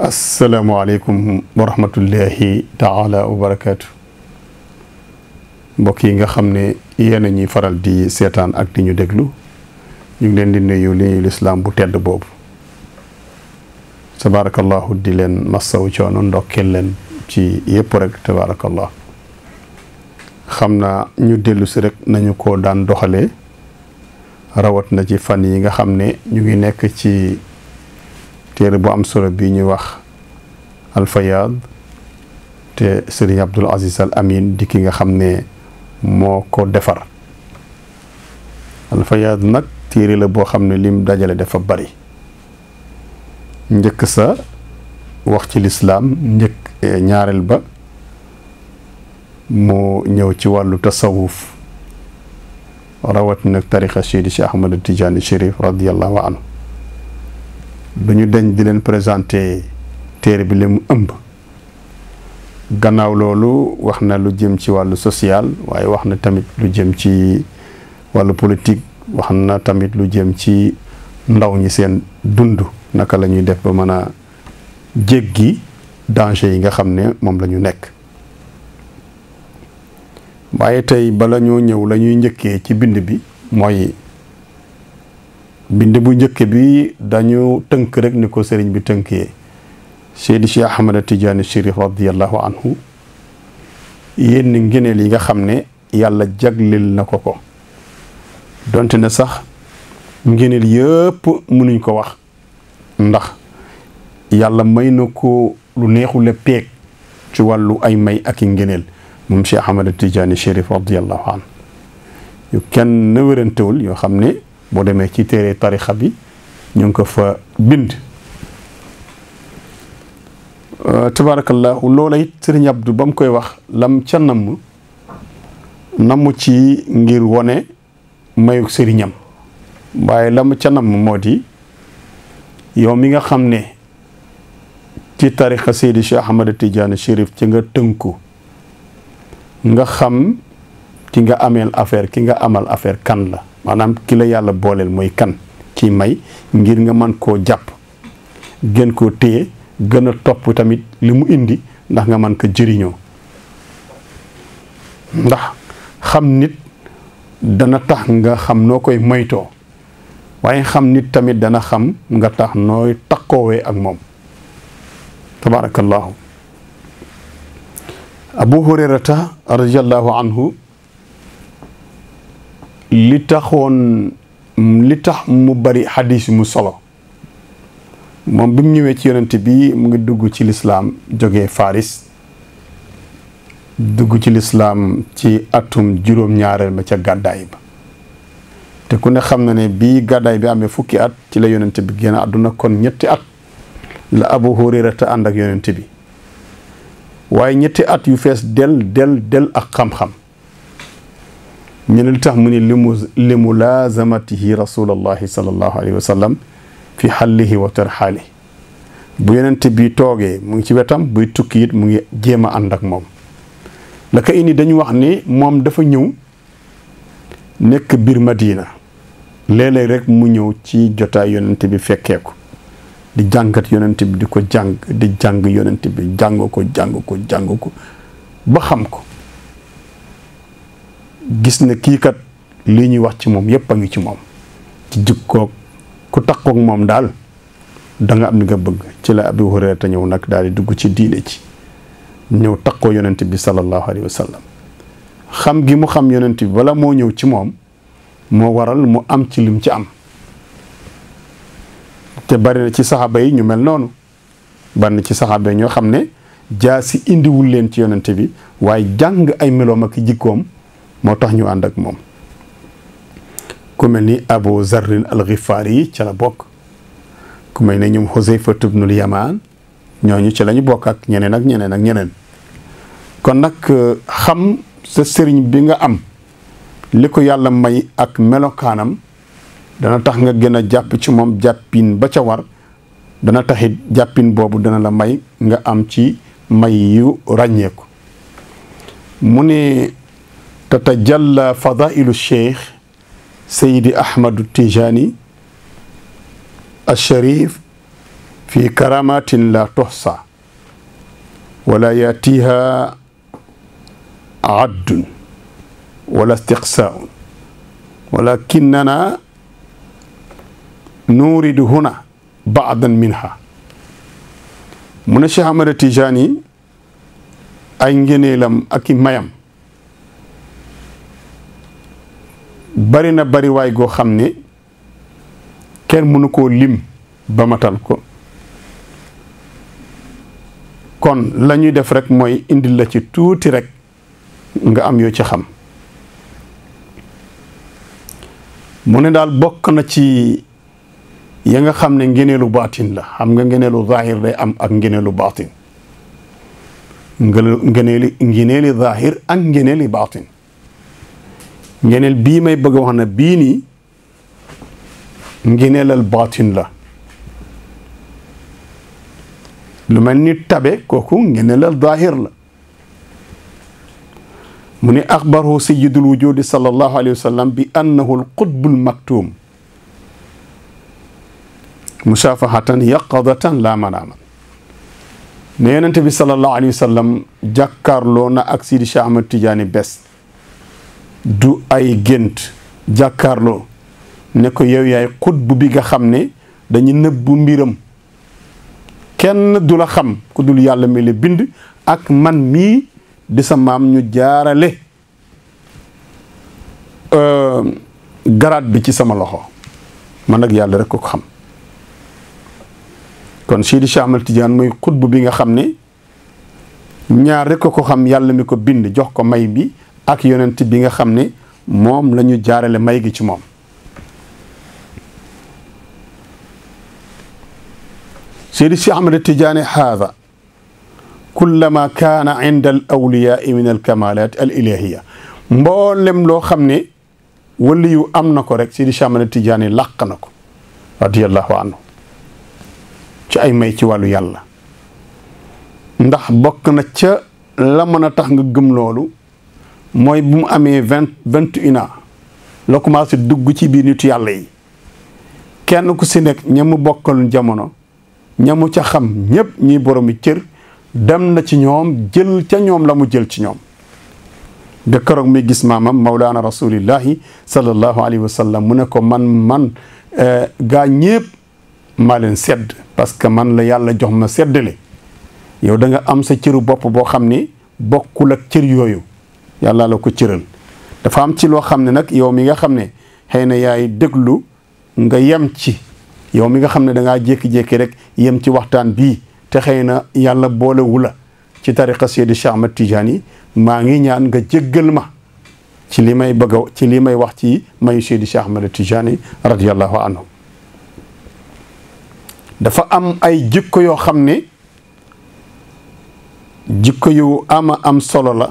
asalaamaaleykum wa rahmatullahi taala wa barakaatu mbokk yi nga xam ne yéen a ñuy faral di seetaan ak di ñu déglu ñu ngi leen di nuyu li ñuy lislaam bu tedd boobu tabaarakallahu di leen massaw coono ndokkeel leen ci yëpp rek tabaarakallah xam naa ñu dellu si rek nañu ko daan doxalee rawat na ci fan yi nga xam ne ñu ngi nekk ci téere bu am solo bi ñuy wax alfayaad te sëriñ Abdul Aziz Al Amin di ki nga xam ne moo ko defar alfayaad nag téere la boo xam ne lim dajale dafa bari njëkk sa wax ci lislaam njëkk ñaareel ba mu ñëw ci wàllu tasawuf rawat nag tariqa Seydi Cheikh Ahmad Tijaani Chérif radiallahu anhu du ñu deñ di leen présenté téere bi li mu ëmb gannaaw loolu wax na lu jëm ci wàllu social waaye wax na tamit lu jëm ci wàllu politique wax na tamit lu jëm ci ndaw ñi seen dund naka la ñuy def ba mën a jéggi danger yi nga xam ne moom la ñu nekk waaye tey bala ñoo ñëw la ñuy njëkkee ci bind bi mooy bind bu njëkk bi dañu tënk rek ni ko sëriñ bi tënkee Seydi Cheikh Ahmad Tidiane Chérif radiallahu anhu yenn ngeneel yi nga xam ne yàlla jagleel na ko ko donte ne sax ngeneel yëpp mënuñ ko wax ndax yàlla may na ko lu neexule peeg ci wàllu ay may ak i ngeneel moom Cheikh Ahmad Tidiane Chérif radiallahu anhu yu kenn wérantewul yoo xam ne boo demee ci téere tarixa bi ñu ngi ko fa bind tabarakallahu loola it sëriñ Abdou ba mu koy wax lam ca namm namm ci ngir wone mayu sëriñam waaye lam ca namm moo di yow mi nga xam ne ci tarixa Seydi Cheikh Ahmad Tidiane Chérif ci nga tënku nga xam ki nga ameel affaire ki nga amal affaire kan la maanaam ki la yàlla booleel mooy kan ci may ngir nga mën koo jàpp gën koo téye gën a topp tamit li mu indi ndax nga mën ko jëriñoo ndax xam nit dana tax nga xam noo koy moytoo waaye xam nit tamit dana xam nga tax nooy takkoowee ak moom tabarakallahu abu hurayrata radiallahu anhu li taxoon li tax mu bari xadis mu solo moom bi mu ñëwee ci yonent bi mu ngi dugg ci lislaam jógee Faris dugg ci lislaam ci atum juróom-ñaareel ma ca gàddaay ba te ku ne xam na ne bii gàddaay bi amee fukki at ci la yonent bi génn àdduna kon ñetti at la Abu Hurayra te ànd ak yonent bi waaye ñetti at yu fees del del del ak xam-xam ñu ne li tax mu ni limu li mulaazamatihi rasulallahi sallallahu alayhi wa sallam fi xallihi wa tarxaali bu yonent bi toogee mu ngi ci wetam buy tukki it mu ngi jéem a ànd ak moom la ko indi dañu wax ni moom dafa ñëw nekk biir Madina léeg-léeg rek mu ñëw ci jotaay yonent bi fekkee ko di jàngat yonent bi di ko jàng di jàng yonent bi jàng ko jàng ko jàng ko ba xam ko gis ne kii kat lii ñuy wax ci moom yépp a ngi ci moom ci jikkoog ku takkoog moom daal da nga am li nga bëgg ci la Abu Hurayra te ñëw nag daal di dugg ci diine ci ñëw takkoo yonent bi sallallahu alayhi wa sallam xam gi mu xam yonent bi bala moo ñëw ci moom moo waral mu am ci lim ci am te bari na ci saxaaba yi ñu mel noonu bari na ci saxaaba yi ñoo xam ne jaa si indiwul leen ci yonent bi waaye jàng ay meloom ak jikkoom moo tax ñu ànd ak moom ku mel ni Abu Zarrin al-Ghifari yi ca la bokk ku mel ne ñoom Xuzayfatu bnul Yamaan ñooñu ci la ñu bokk ak ñeneen ak ñeneen ak ñeneen kon nag xam sa sëriñ bi nga am li ko yàlla may ak melokaanam dana tax nga gën a jàpp ci moom jàppin ba ca war dana taxit jàppin boobu dana la may nga am ci may yu ràññeeku mu ne tatajalla fadailu cheikh sayidi ahmadu tijani alsharif fi karamatin la tuxsa wala yatiha addun wala istiqsaaun walakinana nuridu huna baadan minha mu ne Cheikh Ahmada Tijaani ay ngëneelam ak i mayam bari na bari waay goo xam ne kenn mënu koo lim ba matal ko kon la ñuy def rek mooy indil la ci tuuti rek nga am yoo ci xam mu ne daal bokk na ci ya nga xam ne ngeneelu baatin la xam nga ngeneelu zahir day am ak ngeneelu baatin ngeneeli ngeneeli zahir ak ngeneeli baatin ngeneel bii may bëgg a wax na bii nii ngeneelal baatin la lu mel ni tabe kooku ngeneelal zahir la mu ne axbarahu sayidul wujudi sallallahu alayhi wa sallam bi annahu alqutbul maktum musaafahatan yaqadatan laa manaaman ne yonente bi sallallahu alayhi wa sallam jàkkaarloo na ak Sidi Cheikh Ahmad Tidiane bés du ay gént jàkkaarloo ne ko yow yaay xutbu bi nga xam ne dañu nëbbu mbiram kenn du la xam ku dul yàlla mi la bind ak man mii di sa maam ñu jaarale garaat bi ci sama loxo man ak yàlla rek ko xam kon Sidi Cheikh Ahmad Tidiane mooy xutbu bi nga xam ne ñaar rek ko xam yàlla mi ko bind jox ko may bi ak yonent bi nga xam ne moom la ñu jaarale may gi ci moom Sidi Cheikh Ahmad Tidiane haada kullama kaana inda al awliyaai min al kamalat al ilahiya mboolem loo xam ne wali yu am na ko rek Sidi Cheikh Ahmad Tidiane làq na ko radiyallahu anhu ci ay may ci wàllu yàlla ndax bokk na ca la mën a tax nga gëm loolu mooy bu mu amee vingt vingt une ans la commencé dugg ci biir nitu yàlla yi kenn ku si nekk ñamu bokkal jamono ñamu ca xam ñëpp ñuy boromi cër dem na ci ñoom jël ca ñoom la mu jël ci ñoom de keroog muy gis maamam mawlaana rasulillahi sallallahu alayhi wa sallam mu ne ko man man gaa ñépp maa leen sedd parce que man la yàlla jox ma seddale yow da nga am sa cëru bopp boo xam ne bokkul ak cër yooyu yàlla la ko cëral dafa am ci loo xam ne nag yow mi nga xam ne xëy na yaay déglu nga yem ci yow mi nga xam ne da ngaa jékki-jékki rek yem ci waxtaan bii te xëy na yàlla boolewu la ci tariqa Seydi Cheikh Ahmad Tidiane maa ngi ñaan nga jéggal ma ci li may bëgg a ci li may wax ci mayu Seydi Cheikh Ahmad Tidiane radiyallahu anhu dafa am ay jikko yoo xam ne jikko yu ama am solo la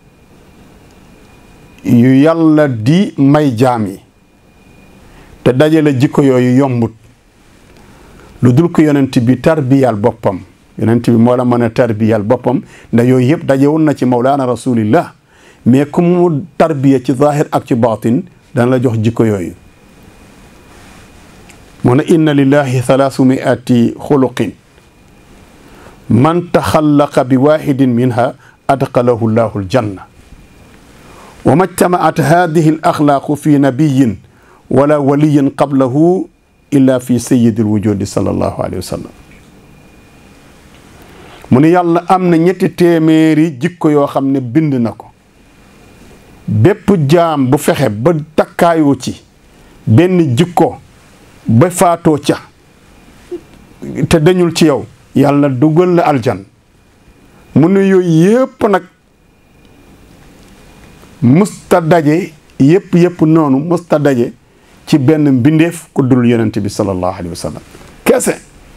yu yàlla di may jaam yi te dajale jikko yooyu yombut lu dul ko yonent bi tarbiyal boppam yonent bi moo la mën a tarbiyal boppam ndax yooyu yëpp dajewoon na ci mawlaana rasulillah mais ku mu tarbiya ci zahir ak ci baatin dana la jox jikko yooyu mu ne inna lillahi thalaasu miati xuluqin man taxallaqa bi waxidin minha adxalahu llahu aljanna wa ma jtamaat hadihi al axlaaqu fi nabiyin wala waliyin qablahu illa fi sayidi alwujudi sallallahu alayhi wa sallam mu ne yàlla am na ñetti téeméeri jikko yoo xam ne bind na ko bépp jaam bu fexe ba takkaayoo ci benn jikko ba faatoo ca te dañul ci yow yàlla dugal la aljan mu ne yooyu yépp nag musta daje yépp yépp noonu musta daje ci benn mbindeef ku dul yonent bi sallallahu alayhi wa sallam kese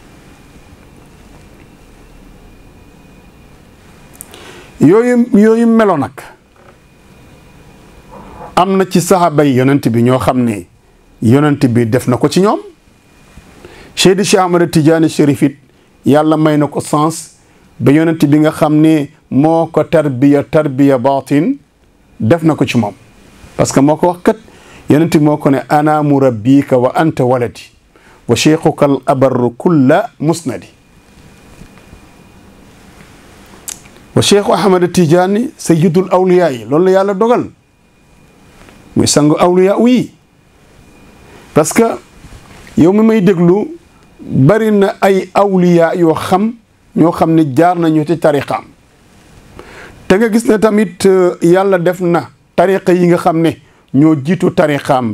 yooyu yooyu melo nag am na ci saxaaba yi yonent bi ñoo xam ne yonent bi def na ko ci ñoom Seydi Cheikh Ahmad Tidiane Chérif it yàlla may na ko sens ba yonent bi nga xam ne moo ko tarbiya tarbiya baatin def na ko ci moom parce que moo ko wax kat yonent bi moo ko ne ana murabbika wa anta waladi wa cheikhuka al abarru kulla musnadi wa cheikhu ahmad tijaani sayidul awliya yi loolu la yàlla dogal muy sangu awliya yi parce que yow mi may déglu bari na ay awliya yoo xam ñoo xam ne jaar nañu ci tariqaam te nga gis ne tamit yàlla def na tariqa yi nga xam ne ñoo jiitu tariqaam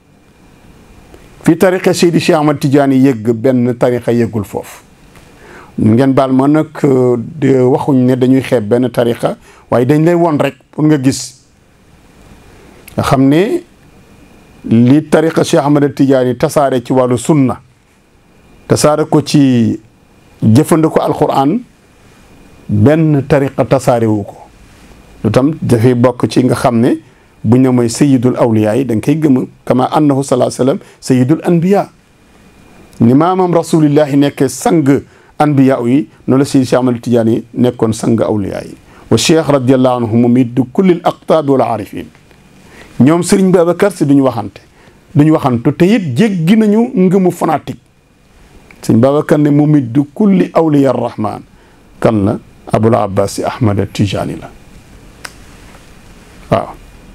fi tariqa Seydi Cheikh Ahmad Tidiane yëgg benn tariqa yëggul foofu ngeen baal ma nag waxuñ ne dañuy xeeb benn tariqa waaye dañ lay won rek pour nga gis nga xam ne li tariqa Cheikh Ahmad Tidiane tasaare ci wàllu sunna tasaare ko ci jëfandikoo alquran benn tariqa tasaare wu ko lu tam dafay bokk ci nga xam ne bu ñu mooy sayidul awliya yi da nga koy gëm kama annahu salaa sallam sayidul anbiya ni maamam rasulillahi nekkee sang anbiya yi noonu la Seydi Cheikh Ahmad Tidiane yi nekkoon sang awliya yi wa cheikh radiallahu anhu mumiddu kullil aqtaabi wal arifin ñoom Serigne Babacar si duñu waxante duñu waxantu te it jéggi nañu ngëmu fanatique Serigne Babacar ne mumiddu kulli awliya rahman kan la Abul Abbas Ahmad Tijani la waaw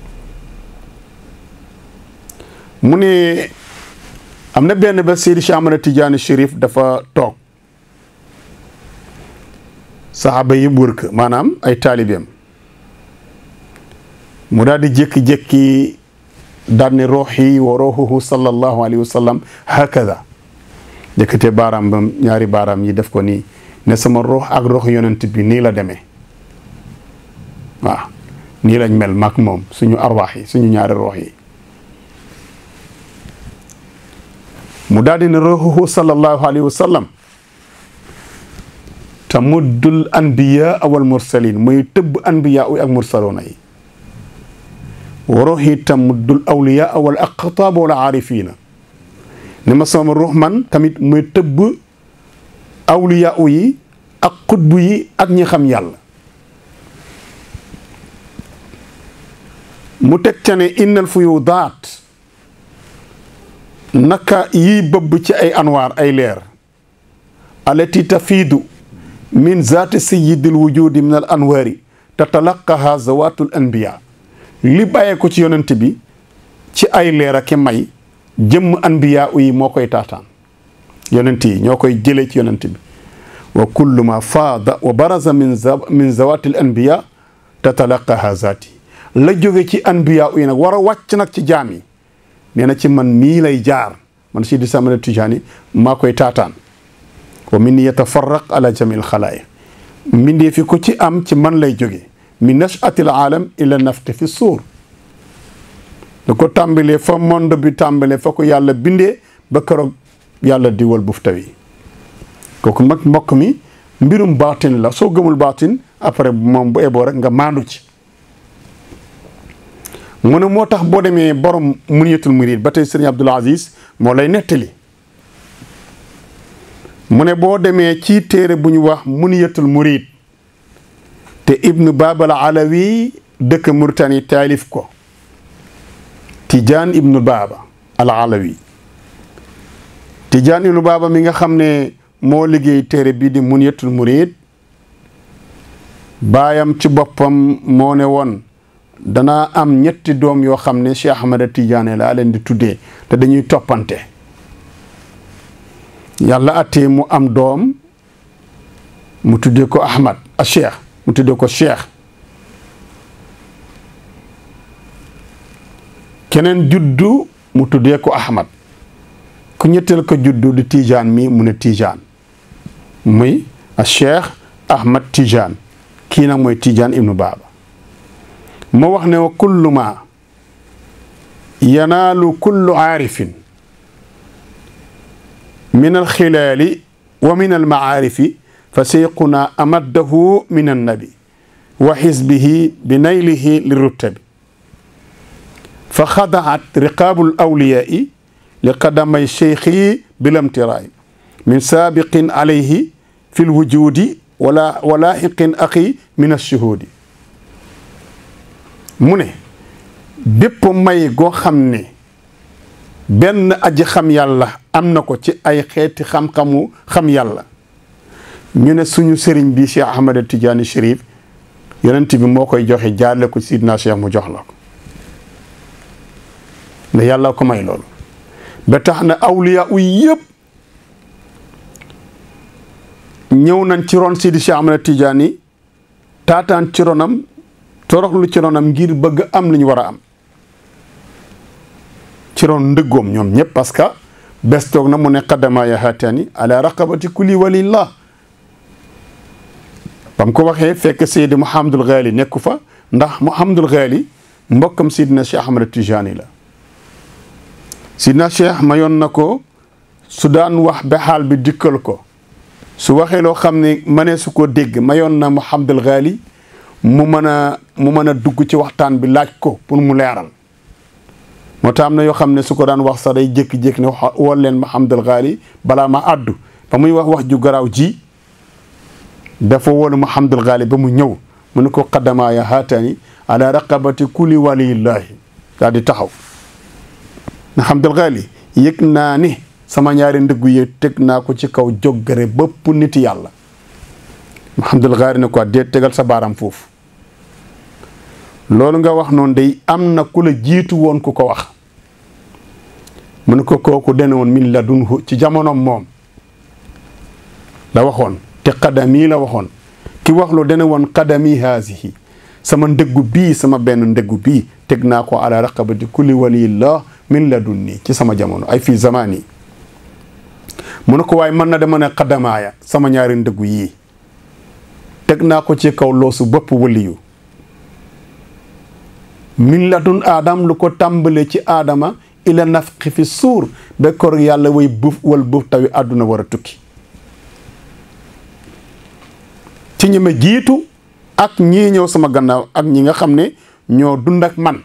mu ne am na benn ba Seydi Cheikh Ahmad Tidiane Chérif dafa toog saxaaba yi wër ko maanaam ay taalibeem mu daal di jékki-jékki daal ne ruuxi wa ruuxuhu sallallahu alayhi wa sallam hakada jëkkate baaraam ba ñaari baaraam yi def ko nii ne sama ruux ak ruux yonent bi nii la demee waaw nii lañ mel mag moom suñu arwaax yi suñu ñaari ruux yi mu daal di ne ruuxuhu sallallahu alayhi wa sallam tamuddul anbiya wal mursalin muy tëbb anbiya ak mursaloona yi wa ruuxi tamuddul awliya wal aqtaab wal aarifina ne ma sama ruux man tamit muy tëbb awliya yi ak xutbu yi ak ñi xam yàlla mu teg ca ne innal fuyudaat naka yi bëbb ci ay anwaar ay leer alati tafiidu min zaati sayidil wujudi min al anwaari tatalaqaha zawatul anbiya li bàyyee ko ci yonent bi ci ay leer ak may jëmm anbiya yi moo koy taataan yonent yi ñoo koy jëlee ci yonent bi wa kullu ma faada wa baraza min min zawatil anbiya tatalaqaha zaati la jóge ci anbiya yi nag war a wàcc nag ci jaam yi nee na ci man mii lay jaar man Seydi Ahmad Tijaani maa koy taataan wa min yatafarraq ala jamil xalaaya mbindee fi ko ci am ci man lay jóge min nashatil aalam ila nafti fi suur da ko tàmbalee fa monde bi tàmbalee fa ko yàlla bindee ba keroog yàlla diwal buf tawi kooku mag mbokk mi mbirum baatin la soo gëmul baatin après moom bu eboo rek nga maandu ci mu ne moo tax boo demee borom muniyatul murid ba tey sëriñ Abdul Aziz moo lay nettali mu ne boo demee ci téere bu ñu wax muniyatul murid te ibnu babal alawi dëkk Mauritanie taalif ko Tijaan ibnu Baba al alawi Tijaan ibnu Baba mi nga xam ne moo liggéey téere bii di muniyatul murid baayam ci boppam moo ne woon danaa am ñetti doom yoo xam ne Cheikh Ahmad Tidiane laa leen di tuddee te dañuy toppante yàlla attee mu am doom mu tuddee ko Ahmad a Cheikh mu tuddee ko Cheikh keneen juddu mu tuddee ko Ahmad ku ñetteel ko juddu di Tidiane mi mu ne Tidiane muy a Cheikh Ahmad Tidiane kii nag mooy Tidiane ibnu Baba moo wax ne wa kullu ma yanaalu kullu aarifin min alxilaali wa min almacaarifi fa seyquna amaddahu min annabi wa xisbihi bi naylihi liruttabi fa xadaat riqaabu alawliyaai li qadamay cheikhi bilamtiraay min saabiqin alayhi fi lwujudi wala walaaxiqin axi min alshuhudi mu ne bépp may goo xam ne benn aji xam yàlla am na ko ci ay xeeti xam-xamu xam yàlla ñu ne suñu sëriñ bi Cheikh Ahmad Tidiane Chérif yonent bi moo koy joxe jaarle ko sidna Cheikh mu jox la ko ne yàlla ko may loolu ba tax na awliya uy yëpp ñëw nañ ci ron Sidi Cheikh Ahmad Tidiane taataan ci ronam toroxlu ci ronam ngir bëgg am li ñu war a am ci ron ndëggoom ñoom ñëpp parce que bés toog na mu ne qaddama ya haatani ala raqabati kulli walillah bam ko waxee fekk Seydi Mouhamadul Ghali nekku fa ndax Mouhamadul Ghali mbokkam Sidina Cheikh Ahmad Tijani la Sidina Cheikh mayoon na ko su daan wax ba xaal bi dikkal ko su waxee loo xam ne mënee su ko dégg mayoon na Mouhamadul Ghali mu mën a mu mën a dugg ci waxtaan bi laaj ko pour mu leeral moo tax am na yoo xam ne su ko daan wax sax day jékki-jékki ne wool leen Mouhamadul Ghali balaa ma àddu ba muy wax wax ju garaaw ji dafa woolu Mouhamadul Ghali ba mu ñëw mu ne ko qaddamaa ya haatani ala raqabati kulli waliyillahi daal di taxaw Mouhamadul Ghali yëg naa ni sama ñaari ndëggu yi teg naa ko ci kaw joggare bëpp nit yàlla Mouhamadul Ghali ne ko déet tegal sa baaraam foofu loolu nga wax noonu day am na ku la jiitu woon ku ko wax mu ne ko kooku dene woon min ladunhu ci jamonoom moom la waxoon te qadami la waxoon ki wax lu dene woon qadami haasihi sama ndëggu bii sama benn ndëggu bii teg naa ko ala raqabati kulli waliyillah min ladunni ci sama jamono ay fii zamani mu ne ko waaye mën na dama ne qadamaaya sama ñaari ndëggu yii teg naa ko ci kaw loosu bopp waliyu min ladun aadam lu ko tàmbale ci aadama ila nafqi fi suur ba kor yàlla way buuf wal buuf tawi àdduna war a tukki ci ñi ma jiitu ak ñii ñëw sama gannaaw ak ñi nga xam ne ñoo dund ak man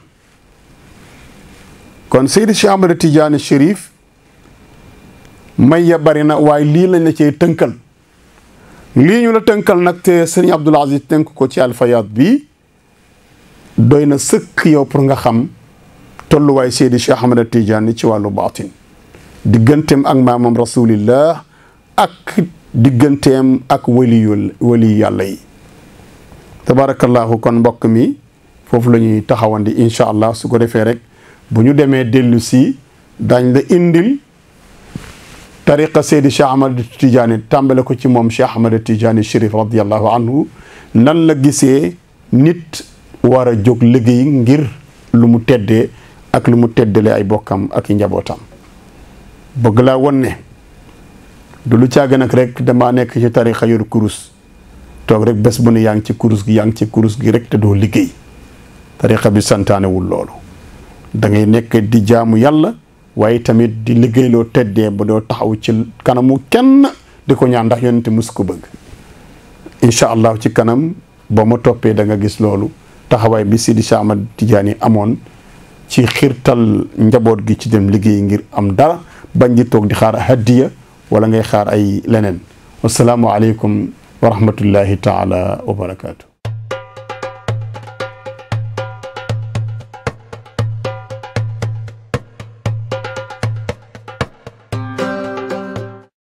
kon Seydi Cheikh Ahmad Tidiane Chérif may ya bari na waaye lii lañ la cee tënkal lii ñu la tënkal nag te sëriñ Abdoul Aziz tënk ko ci alfayat bi doy na sëkk yow pour nga xam tolluwaay Seydi Cheikh Ahmad Tidiane ci wàllu baatin digganteem ak maamam rasulillah ak digganteem ak waliyul wali yàlla yi tabarakallahu kon mbokk mi foofu la ñuy taxawandi incha allah su ko defee rek bu ñu demee dellu si dañ la indil tariqa Seydi Cheikh Ahmad Tidiane tàmbale ko ci moom Cheikh Ahmad Tidiane Chérif radiallahu anhu nan la gisee nit war a jóg liggéey ngir lu mu teddee ak lu mu teddalee ay bokkam ak i njabootam bëgg laa won ne du lu càgg nag rek damaa nekk ci tarixa yor kurus toog rek bés bu ne yaa ngi ci kurus gi yaa ngi ci kurus gi rek te doo liggéey tarixa bi santaanewul loolu da ngay nekk di jaamu yàlla waaye tamit di liggéeyloo teddee ba doo taxaw ci kanamu kenn di ko ñaan ndax yonente mus ko bëgg incha allah ci kanam boo ma toppee da nga gis loolu taxawaay bi Sidi Cheikh Ahmad Tidiane amoon ci xiirtal njaboot gi ci dem liggéey ngir am dara bañ di toog di xaar hadiya wala ngay xaar ay leneen wasalaamu aleykum wa rahmatullahi taala wa barakaatu